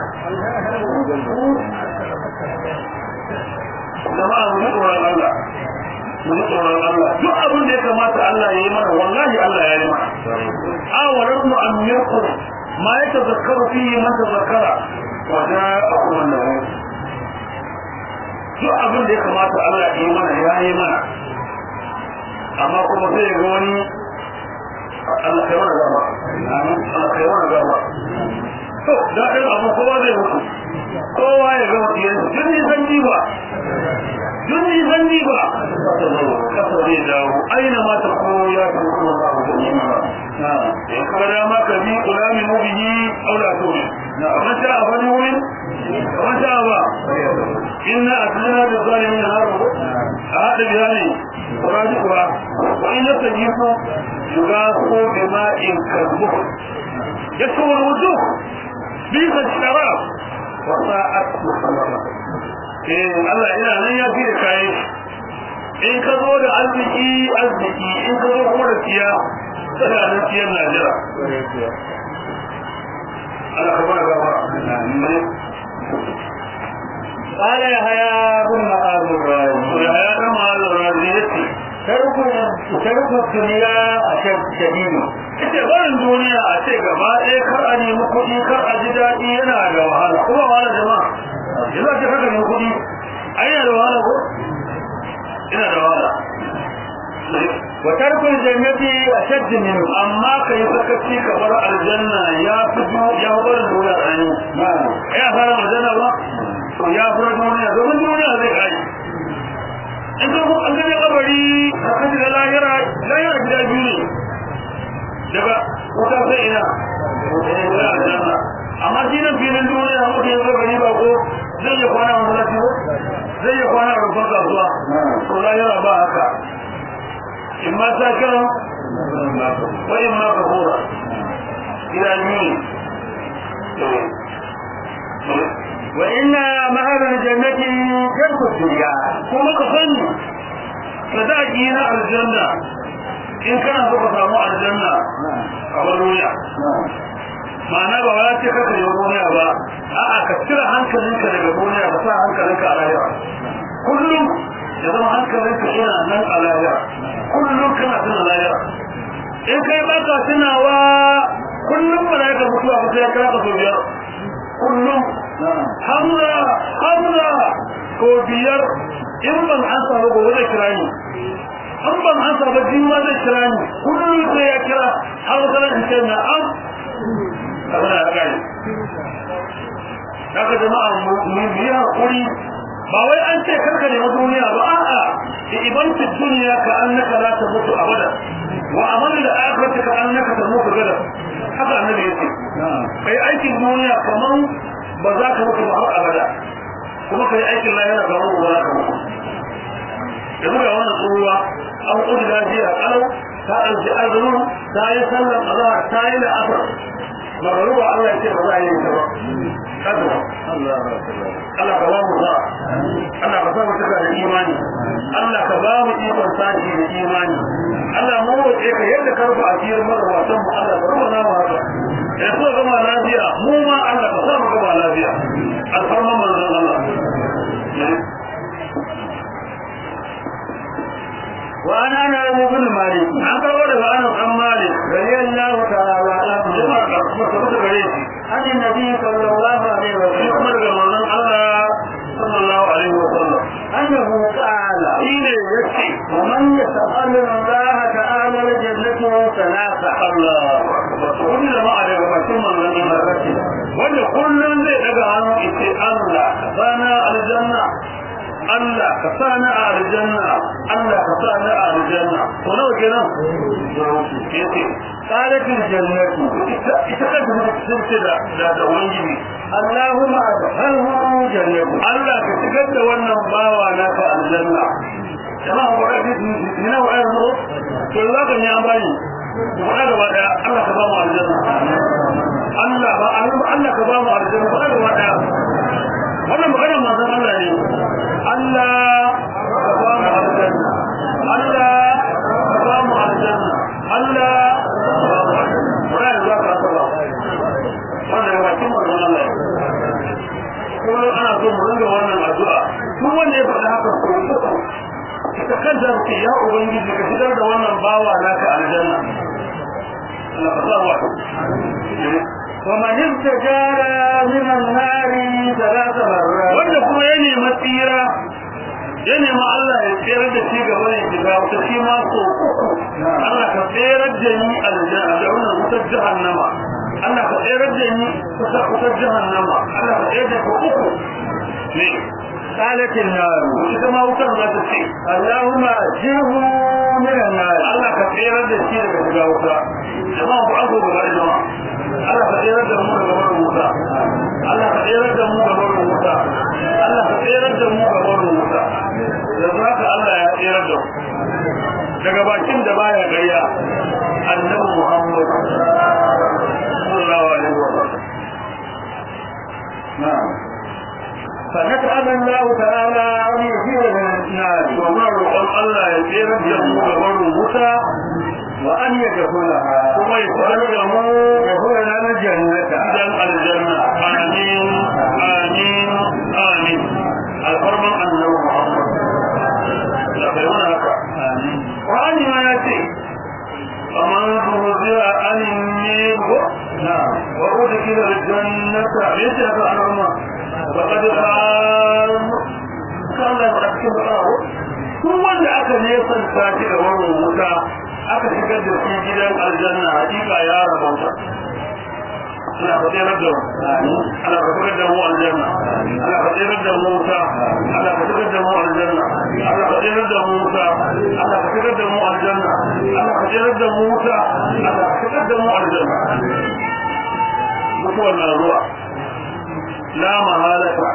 jama'a mu ji tsoron Allah mu ji tsoron Allah duk abin da ya kamata Allah ya yi mana wallahi Allah ya yi mana awalar mu an yarku ma ya tazakkaru fihi man tazakkara wa ja'akum an-nabi duk abin da ya kamata Allah ya yi mana ya yi mana amma kuma sai ya ga wani Allah kai mana gaba Allah kai mana gaba to da ɗin abu kowa zai mutu kowa ya gama ɗiyan jin nisan jiba jin nisan jiba kasa zai dawo aina ma ta ko ya fi kuma ba ku gani ba in ka dama ka bi kulami mubihi aula to ne kamar sha a fani wurin kamar sha ba inna aslina da zalimin haru a haɗa biya ne kuraji kuwa wa in yasta jifu yuga ko bima'in kalbuhu يسوى الوجوه بيض الشراب وساءت محمرة eh Allah ina nan ya fi da kai in ka zo da arziki arziki in ka zo kuma da tiya kana nan tiyan Najira Allah ka bada gaba قال يحيى بن معاذ الرازي ya ya kama da raziyati ترك ترك الدنيا أشد شديد ita barin duniya a ce gaba ɗaya kar a nemi kuɗi kar a ji daɗi yana da wahala kuma wahala jama'a yanzu a ce kar ka nemi kuɗi a yana da wahala ko ina da wahala وترك الجنة أشد منه amma ka yi sakaci ka bar aljanna ya fi ju ya fi barin duniya tsani ya fara aljanna ba to ya fi duniya domin duniya zai kai in ka an gaje kabari ka kaji da lahira lahira gida biyu ne daga wuta sai ina sai aljanna amma shi nan filin duniya mutum ya zo gari ba ko zai iya kwana a masallaci ko zai iya kwana a rufar kasuwa to lahira ba haka in ma sa kiran wa in ma kafura gida biyu ne وإن مهر الجنة ترك الدنيا kuma ka sani sadaki na aljanna in kana so ka samu aljanna a bar duniya ma'ana ba ya ce kaka yi duniya ba a'a ka cire hankalinka daga duniya ka sa hankalinka a lahira kullum ya zama hankalinka ina nan a lahira kullum kana tuna lahira in kai baka tunawa kullum malaika mutuwa ba sai ya kira ka sau biyar kullum hamza hamza ko biyar in ban an samu gobe zai kira ni an ban an samu jima zai kira ni kullum sai ya kira har wata in ce na am kamar ya kai haka jama'a mu yi hakuri ba wai an ce karka ne na duniya ba a'a iban fi duniya ka annaka la ta mutu abada wa amal da akhirati ka annaka ta mutu gada haka annabi yace kai aikin duniya kaman ba za ka mutu ba har abada kuma kai aikin lahira kaman ba za ka mutu yanzu ga wannan tsohuwa an kudu lafiya kalau ta ɗauki azumin ta yi sallar azahar ta yi da asar magaruba Allah ya ce ba za a yi ta ba kada Allah ka ba mu za Allah ka sa mu cika da imani Allah ka ba mu ikon sashi da imani Allah mu roƙe ka yadda ka rufe asirin magabatan mu Allah ka rufe na mu haka ya so gama lafiya mu ma Allah ka sa mu gama lafiya alfarman manzon Allah وعن انس بن مالك an kawo daga Anas an Malik رضي الله تعالى عنه jama'a ka kuma tabbata gare shi عن النبي صلى الله عليه shi وسلم kuma daga manzon Allah sallallahu alaihi wa sallam انه قال shi ne yace ومن يسأل الله تعالى الجنة ثلاثة Allah wani jama'a daga bakin manzon Allah wanda kullum zai daga hannu ita Allah sana aljanna Allah ka sana a aljanna Allah ka sana a aljanna to nawa kenan yace قالت الجنة ita ita kanta ta tsince da da da ubangiji اللهم أدخله جنة Allah ka shigar da wannan bawa naka aljanna jama'a ba da ni na wa'ayar mu to za ka ne an bani ku faɗa gaba daya Allah ka ba mu aljanna Allah ba Allah ka ba mu aljanna faɗa gaba daya wannan magana manzon Allah ne Allah ka ba mu aljanna Allah ka ba mu aljanna Allah ka ba mu aljanna wannan za ka ba wannan ya bakin manzon Allah ne kullum ana so mu ringa wannan addu'a duk wanda ya faɗa haka ko ita kanta ce ya ubangiji ka shigar da wannan bawa naka aljanna Allah ka sa wa ومن استجار من النار ثلاث مرات wanda kuma ya nemi tsira ya nemi Allah ya tsere da shi gaba ne shiga wata shi ma so Allah ka tsere da ni aljanna da wannan wutar jahannama Allah ka tsere da ni kusa wutar jahannama Allah ka tsere da ku uku ne قالت النار ita ma wutar za ta ce اللهم أجره من النار Allah ka tsere da shi daga shiga wuta jama'a ku azo gaba da jama'a Allah ka tsere da mu daga barin wuta Allah ka tsere da mu daga barin wuta Allah ka tsere da mu daga barin wuta yanzu haka Allah ya tsere da mu daga bakin da baya gariya annabi Muhammad sallallahu alaihi wa sallam نعم فنسأل الله تعالى أن يجير من النار domin roƙon Allah ya tsere da mu daga barin wuta وأن يدخلها kuma ya tsere da mu يدخلنا الجنة gidan aljanna amin amin amin alfarman annabi muhammad da bai wani haka wani ma ya ce kamar zuwa anin ne ko نعم wa udkhila aljannata yace haka annabi faqad qal kan la cikin bawo duk wanda aka nesanta shi da wannan wuta aka shigar da shi gidan aljanna hakika ya rabauta ana fadilar da ana fadilar da mu aljanna ana fadilar da mu wuta ana fadilar da mu aljanna ana fadilar da mu wuta ana fadilar da mu aljanna ana fadilar da mu wuta ana fadilar da mu aljanna mutuwar na zuwa la mahalata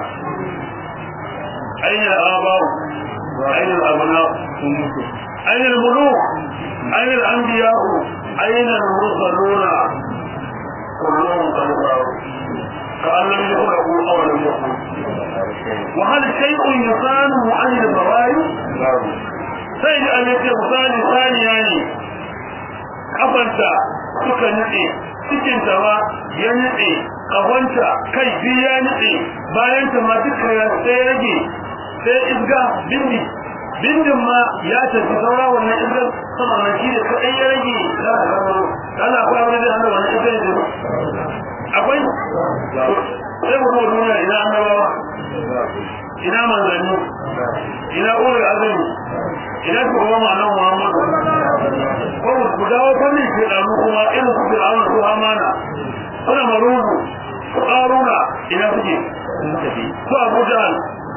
aina al-aba'u aina al-abna'u aina al-muluk aina al-anbiya'u aina al-mursaluna كلهم قد ضاعوا كأن لم يخلقوا أو لم يكونوا وهل شيء يصانه عن البرايا؟ سيد أن يكون مثال ثاني يعني kafarta suka nutse cikin ta ma ya nutse kahonta kai biyu ya nutse bayan ta ma duka ya sai rage sai isga bindi bindin ma ya tafi saura wannan isgar sama na shi da kaɗai ya rage ana akwai abin da hana wannan isgar ne akwai sai mu zuwa duniya ina annabawa ina manzanni ina ulul azumi ina shugaban ma'anar muhammadu ko ku dawo fannin shekaru kuma irin su fir'auna su amana suna marubu su ƙaruna ina suke su abu jahal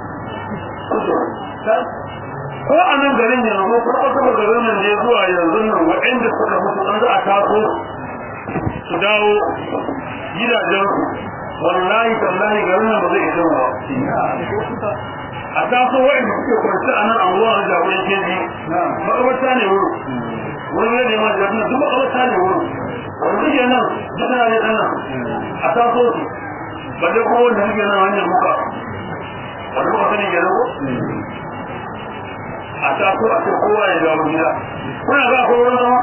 ko a nan garin yanzu ko a kuma garin nan ne zuwa yanzu nan waɗanda suka mutu an za a taso su dawo gidajensu wallahi tallahi garin nan ba zai isa ba a taso waɗanda suke kwanci a nan anguwa na jagoran keji makabarta ne wuri wurin ne neman jagoran duk makabarta ne wuri wanda suke nan duk na ne nan a taso su ba dai kuma wanda suke nan hanyar muka wanda muka sani ke ko a taso a ce kowa ya dawo gida kuna ga akwai wurin zama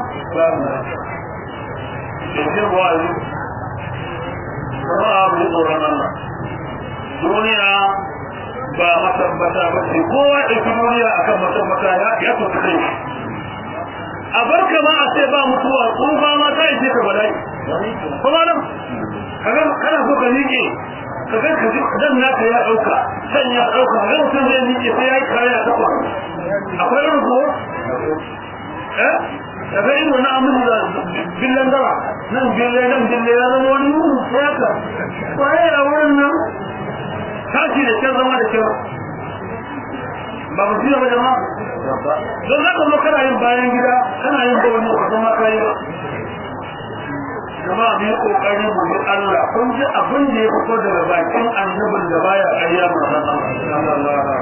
yanzu ba a yi kuma abu ne tsoron Allah duniya ba matabbata ba ce kowa ya ɗauki duniya akan matabbata ya ya tafi kai a bar ka ma a ce ba mutuwa tsufa ma ta ishe ka bala'i kuma nan kaga kana so ka miƙe kaga ka ji dan naka ya ɗauka san ya ɗauka kaga mutum zai miƙe sai ya yi kaya takwa akwai irin ko eh kaga irin wani amin da billan dara nan bille nan bille ya zama wani mutum sai haka kwaye a wurin nan tashi da kyan zama da kyau ba mu fiye ba jama'a don za ka zo kana yin bayan gida kana yin ba wani ba zama kayi ba jama'a mu yi kokari mu bi Allah kun ji abin da ya fito daga bakin annabin da baya ƙarya ma san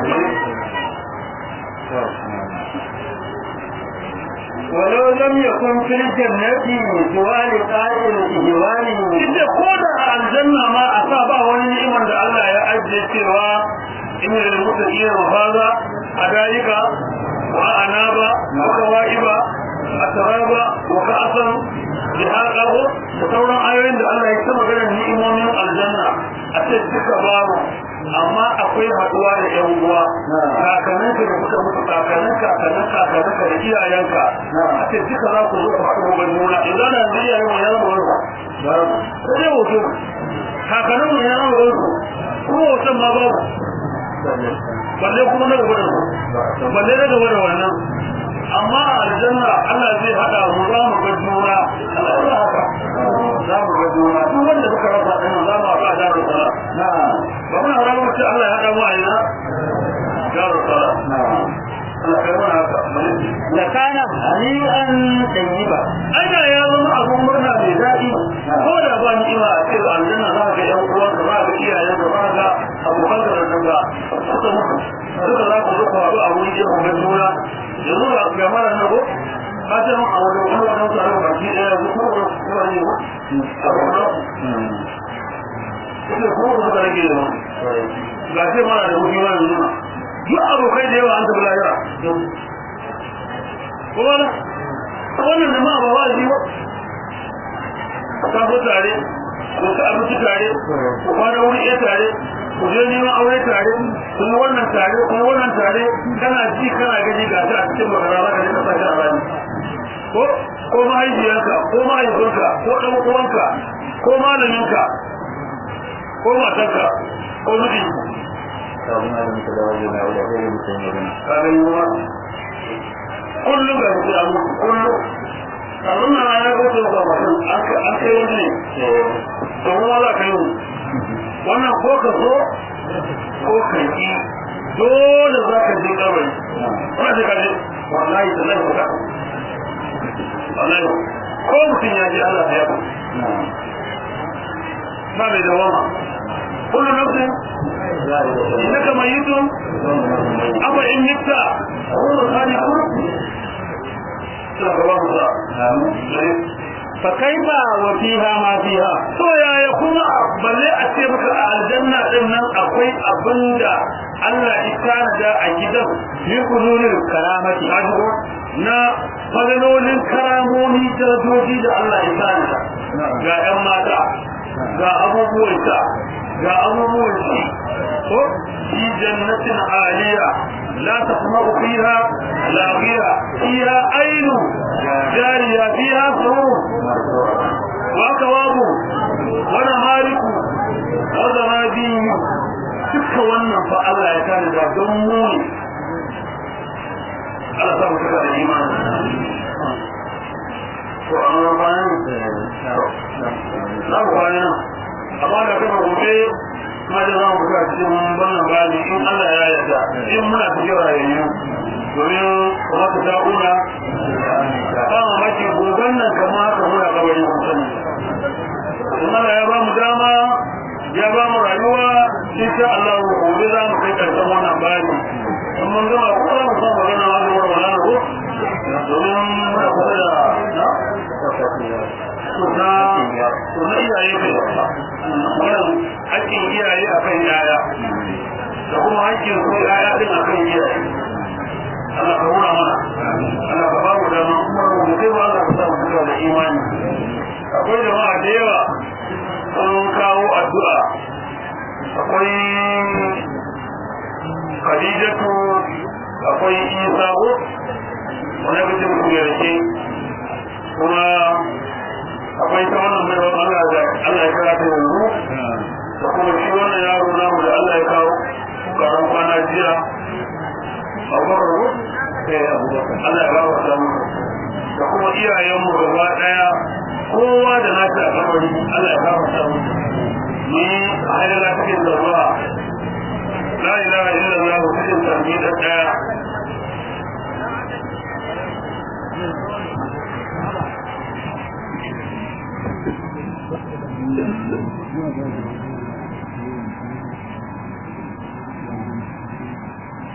ولو لم يكن في الجنة سوى لقاء الإهوان inda ko da aljanna ma a sa ba wani ni'imar da Allah ya ajiye cewa inna lil muttaqina mafaza adaika wa anaba wa kawaiba atraba wa ka'san bihaqahu da sauran ayoyin da Allah ya ta magana ni'imomin aljanna a ce duka babu amma akwai haduwa da yan uwa kakanninka da kuka mutu kakannin kakannin kakanninka da iyayenka a ce duka za ku zo ku haɗu ga juna idan da yanzu iyayen mu ya zama wani sai dai hoto kakannin mu ya zama wani kuma hoton ma babu balle kuma na gaba da su balle na gaba da wannan amma a aljanna Allah zai hada mu za mu ga juna Allah ya haka za mu ga juna duk wanda suka rasa ɗin za mu haɗa da rusala ba muna haramun ce Allah ya hada mu a ina da rusala Allah kai mana haka لكان هنيئا طيبا aina ya zama abun murna mai daɗi ko da ba ni'ima a ce aljanna za ka ga ƴan uwanka za ka ga iyayenka za ka ga abokanka da danga suka mutu duka za ku zo ku haɗu a wuri ɗaya ku ga juna yanzu ga ga mara na ko ka ce mun a wani wani wajen su a yau baki ɗaya yanzu ko ko ko ne ko a kuma kuma ko ko suka rage da wani ga ce mara da wuri wani nuna duk abokai da yawa an tafi lahira kuma na wannan da ma ba wa ji ba ka so tare ko ka abinci tare ko kwana wuri ɗaya tare ku je neman aure tare ku yi wannan tare ku yi wannan tare kana ji kana gani ga ta a cikin magana za ka je ka sake a rani ko ko mahaifiyarka ko mahaifinka ko ɗan uwanka ko malaminka ko matarka ko miji ka gani ma kullum ga shi a mutu kullum abin na ya goce ga mutum an kai wani ne domin wala ka yi wannan ko ka so ko ka yi dole za ka je kabari wani shi ka je wallahi da zai kuka wallahi ko mutum ya je Allah ya ku ba mai dawama kullum nafsin innaka mayyitun afa in mitta huwa khaliqun فكيف وفيها ما فيها to yaya kuma balle a ce maka a aljanna din nan akwai abinda Allah ya tanada a gidan في حضور الكرامة kajigo na fadalolin karamomi darajoji da Allah ya sani ga 'yan mata ga abubuwan ta ga abubuwan ci ko fi jannatin aliya la tasma'u fiha laghiya fiha ainu jariya fiha surur wa kawabu wa namariku wa zarabiyu duka wannan fa Allah ya kare da don mu ne Allah sa mu cika da imani to amma bayan za mu bayan amma da kuma gobe kuma da za mu fita cikin wannan bayani in Allah ya yarda in muna cikin rayayyu domin kuma ta da'una ba mu maki goben nan kama haka muna kabari mun sani in Allah ya ba mu dama ya ba mu rayuwa insha Allah gobe za mu kai karshen wannan bayani in mun gama ko za mu san magana wa da wannan ko domin muna kusa da na suna suna iyaye kai wannan hakkin iyaye akan yaya da kuma hakkin su yaya din akan iyaye Allah ka hura mana Allah ka ba mu dama kuma mu kai ba Allah ka sa mu da imani akwai jama'a da yawa sun kawo addu'a akwai khadijatu akwai isa ko wani bitin ku yarke kuma akwai ta wannan mai Allah da Allah ya kira ta yanzu da kuma shi wannan yaro namu da Allah ya kawo karan kwana jiya abubakar ko Allah ya ba wa samu da kuma iyayenmu gaba daya kowa da nashi a kabari Allah ya ba wa samu ni a haidala cikin zarwa la ilaha illallah cikin tarbi da daya Thank you.